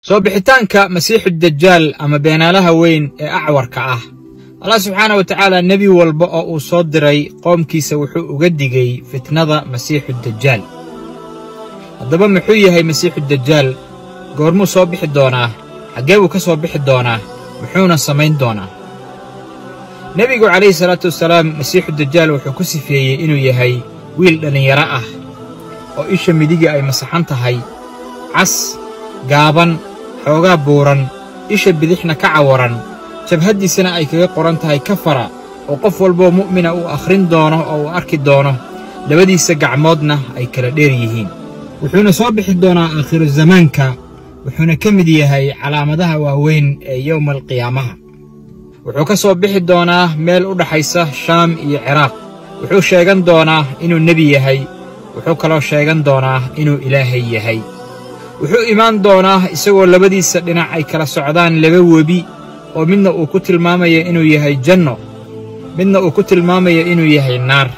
soo bixitaanka masiixu dajaal ama beenaalaha weyn ee acwarka ah allah subxaana wa tacaala nebi walba oo uu soo diray qoomkiisa wuxuu uga digay fitnada masiixu dajaal haddaba muxuu yahay masiixu dajaal goormuu soo bixi doonaa xaggee buu ka soo bixi doonaa muxuuna samayn doonaa nebigu calayhi salaatu wasalaam masiixu dajaal wuxuu ku sifeeyey inuu yahay wiil dhallinyaro ah oo isha midiga ay masaxan tahay cas gaaban xoogaa buuran isha bidixna ka cawaran jabhaddiisana ay kaga qoran tahay kafara oo qof walboo mu'mina uu akhrin doono oo uu arki doono labadiisa gacmoodna ay kala dheer yihiin wuxuuna soo bixi doonaa aakhiru zamaanka wuxuuna ka mid yahay calaamadaha waaweyn ee yowma alqiyaamaha wuxuu ka soo bixi doonaa meel u dhaxaysa shaam iyo ciraaq wuxuu sheegan doonaa inuu nebi yahay wuxuu kaloo sheegan doonaa inuu ilaahay yahay wuxuu imaan doonaa isagoo labadiisa dhinac ay kala socdaan laba webi oo midna uu ku tilmaamaya inuu yahay janno midna uu ku tilmaamaya inuu yahay naar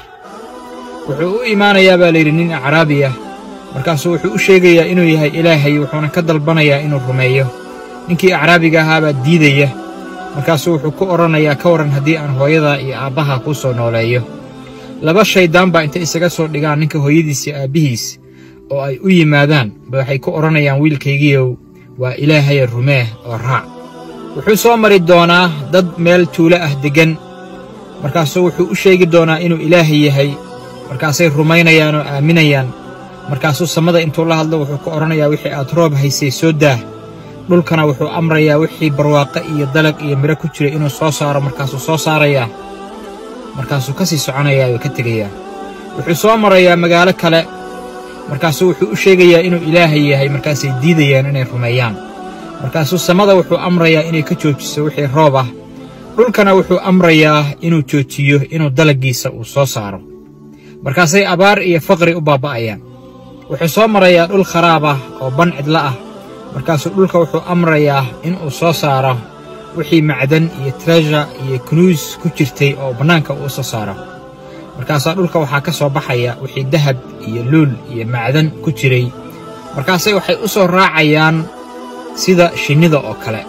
wuxuu u imaanayaa baa layidhi nin acraabi ah markaasuu wuxuu u sheegayaa inuu yahay ilaahay wuxuuna ka dalbanayaa inuu rumeeyo ninkii acraabiga ahaabaa diidaya markaasuu wuxuu ku odhanayaa ka warran haddii aan hooyada iyo aabbaha kuu soo nooleeyo laba shayddaan baa intay isaga soo dhigaan ninka hooyadiisa aabbihiis oo ay u yimaadaan ba waxay ku odhanayaan wiilkaygiiow waa ilaahaya rumeeh oo raac wuxuu soo mari doonaa dad meel tuulo ah deggan markaasuu wuxuu u sheegi doonaa inuu ilaahay yahay markaasay rumaynayaan oo aaminayaan markaasuu samada intuu la hadlo wuxuu ku odhanayaa wixii aad roob haysay soo daah dhulkana wuxuu amrayaa wixii barwaaqo iyo dalag iyo midho ku jira inuu soo saaro markaasuu soo saarayaa markaasuu ka sii soconayaa oo ka tegayaa wuxuu soo marayaa magaalo kale markaasuu wuxuu u sheegayaa inuu ilaahay yahay markaasay diidayaan inay rumeeyaan markaasuu samada wuxuu amrayaa inay ka joojiso wixii roob ah dhulkana wuxuu amrayaa inuu joojiyo inuu dalaggiisa uu soo saaro markaasay abaar iyo faqri u baaba'ayaan wuxuu soo marayaa dhul kharaab ah oo ban cidlo ah markaasuu dhulka wuxuu amrayaa inuu soo saaro wixii macdan iyo treasure iyo kunuus ku jirtay oo bannaanka uu soo saaro markaasaa dhulka waxaa ka soo baxaya wixii dahab iyo luul iyo macdan ku jiray markaasay waxay u soo raacayaan sida shinnida oo kale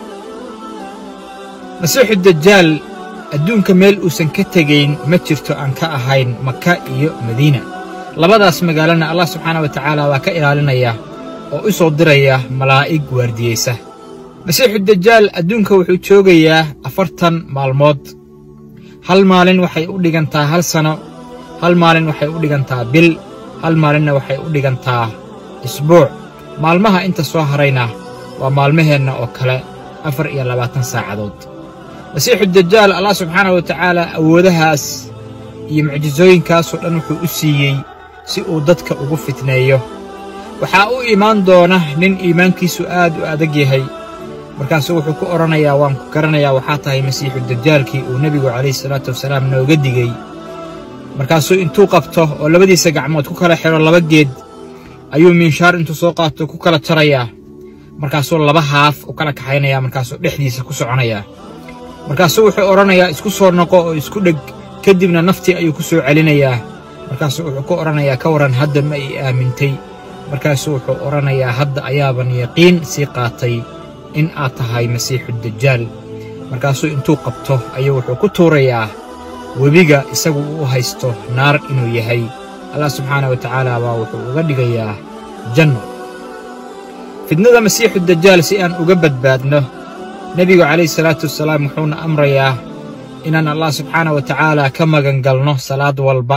masiixu dajaal adduunka meel uusan ka tegayn ma jirto aan ka ahayn maka iyo madiina labadaas magaalana allah subxaana wa tacaala waa ka ilaalinaya oo u soo diraya malaa'ig waardiyeysa masiixu dajaal adduunka wuxuu joogayaa afartan maalmood hal maalin waxay u dhigantaa hal sano hal maalin waxay u dhigantaa bil hal maalinna waxay u dhigantaa isbuuc maalmaha inta soo harayna waa maalmaheenna oo kale afar iyo labaatan saacadood masiixu dajaal allah subxaana wa tacaala awoodahaas iyo mucjisooyinkaasoo dhan wuxuu u siiyey si uu dadka ugu fitneeyo waxaa u imaan doona nin iimaankiisu aad u adag yahay markaasuu wuxuu ku odhanayaa waan ku garanayaa waxaa tahay masiixu dajaalkii uu nebigu calayhi salaatu wasalaam nooga digey markaasuu intuu qabto oo labadiisa gacmood ku kala xidho laba geed ayuu miinshaar intuu soo qaato ku kala jarayaa markaasuu laba haaf u kala kaxaynayaa markaasuu dhexdiisa ku soconayaa markaasuu wuxuu odhanayaa isku soo noqo oo isku dheg kadibna naftii ayuu ku soo celinayaa markaasuu wuxuu ku odhanayaa ka warran hadda ma ii aamintay markaasuu wuxuu odhanayaa hadda ayaaban yaqiin sii qaatay in aad tahay masiixu dajaal markaasuu intuu qabto ayuu wuxuu ku tuurayaa webiga isagu uu u haysto naar inuu yahay allah subxaana wa tacaala baa wuxuu uga dhigayaa janno fidnada masiixu dajaal si aan uga badbaadno nebigu calayhi salaatu wasalaam wuxuuna amrayaa inaan allah subxaana wa tacaala ka magan galno salaad walba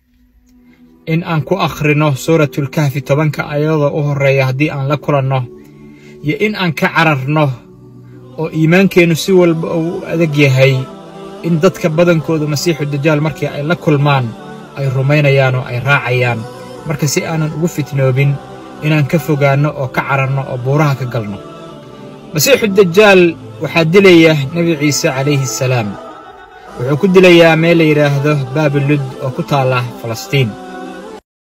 in aan ku akhrino suuratulkahfi tobanka ayadoo u horreeya haddii aan la kulanno iyo in aan ka cararno oo iimaankeennu si walba uu u adag yahay in dadka badankoodu masiixu dajaal markii ay la kulmaan ay rumaynayaan oo ay raacayaan marka si aanan ugu fitnoobin inaan ka fogaanno oo ka cararno oo buuraha ka galno masiixu dajaal waxaa dilaya nebi ciise calayhi asalaam wuxuu ku dilayaa meel la yidhaahdo baabilud oo ku taalla falastiin